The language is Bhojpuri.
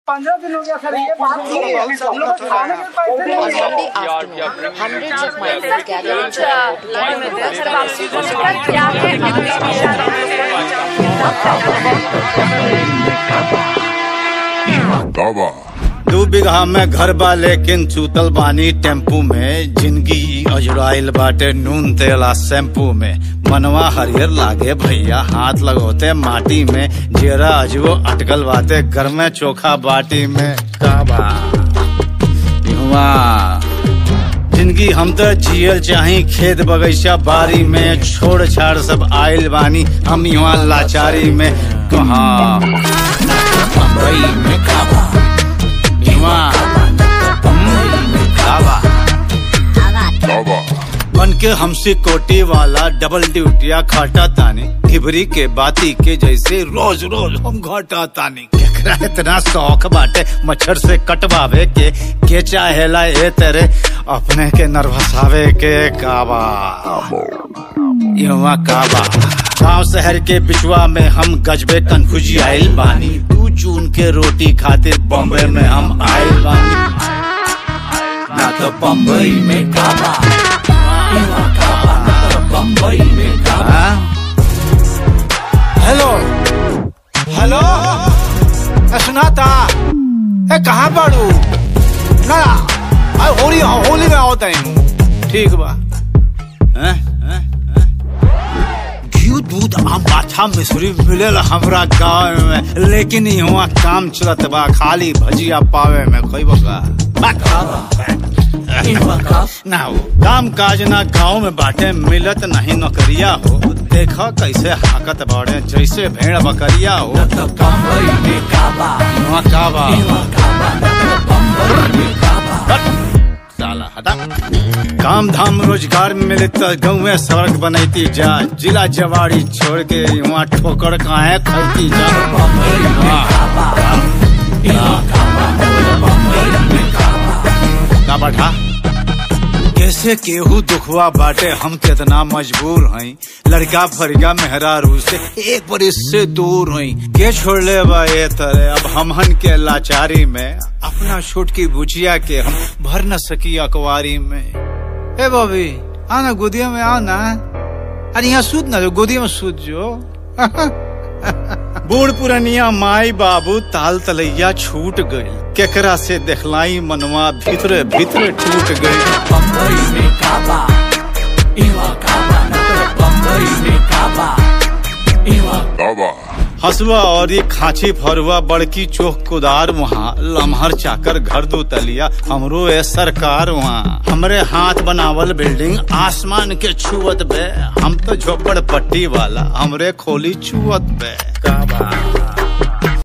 पंद्रह दिन हो गया सर ये बात नहीं है हम लोग को खाने के पैसे नहीं On मिले Sunday afternoon, hundreds of migrants gathered in दावा दू बीघा में घर बा लेकिन चूतल बानी टेम्पू में जिंदगी अजुराइल बाटे नून तेला शैम्पू में मनवा हरियर लागे भैया हाथ लगोते माटी में जेरा अजबो अटकल बाटे घर में चोखा बाटी में काबा इहवा जिंदगी हम तो जियल चाही खेत बगीचा बारी में छोड़ छाड़ सब आइल बानी हम यहाँ लाचारी में कहा बम्बई में काबा इहाँ, हम्म, काबा दावा बन के हमसे कोटी वाला डबल ड्यूटिया खाटा तानी ढिबरी के बाती के जैसे रोज रोज हम घाटा तानी केकरा इतना शौक बाटे मच्छर से कटवावे के के चाहेला ए तेरे अपने के नर्वसावे के काबा युवा काबा गांव शहर के बिचवा में हम गजबे कन्फ्यूजी आइल बानी तू चून के रोटी खातिर बॉम्बे में हम आइल बानी ना तो बम्बई में काबा बम्बई में काबा हेलो हेलो ए, सुनाता ए कहाँ बाड़ू ना आ, होली होली में आओ तैनू ठीक बा हैं? हैं? हैं? घी दूध आम पाछा मिश्री मिलेला हमरा गाँव में लेकिन यहाँ काम चलत बा खाली भजिया पावे में कोई बका ना हो काम काज ना गाँव में बाटे मिलत नहीं नौकरिया हो देखा कैसे हाकत बाड़े जैसे भेड़ बकरिया हो यहाँ काबा हट, साला हटा काम धाम रोजगार मिले तो गाँव में सड़क बनैती जा जिला जवाड़ी छोड़ के वहाँ ठोकर काहे खैती जा का बैठा कैसे केहू दुखवा बाटे हम कितना मजबूर हई लड़का फरिया मेहरारू से एक बरिस से दूर हई के छोड़ ले बा ये तरह अब हमहन के लाचारी में अपना छूट की बुचिया के हम भर न सकी अकवारी में ए बॉबी आना गोदिया में आओ ना अरे यहाँ सूत ना जो गोदिया में सूत जो बूढ़ पुरनिया माई बाबू ताल तलैया छूट गई केकरा से देखलाई मनवा भीतरे भीतरे टूट गई दावा हसुआ और ये खांची फरुआ बड़की चोख कुदार वहाँ लम्हर चाकर घर दो तलिया हमरो ए सरकार वहाँ हमरे हाथ बनावल बिल्डिंग आसमान के छुअत बे हम तो झोपड़ पट्टी वाला हमरे खोली छुअत बे का बा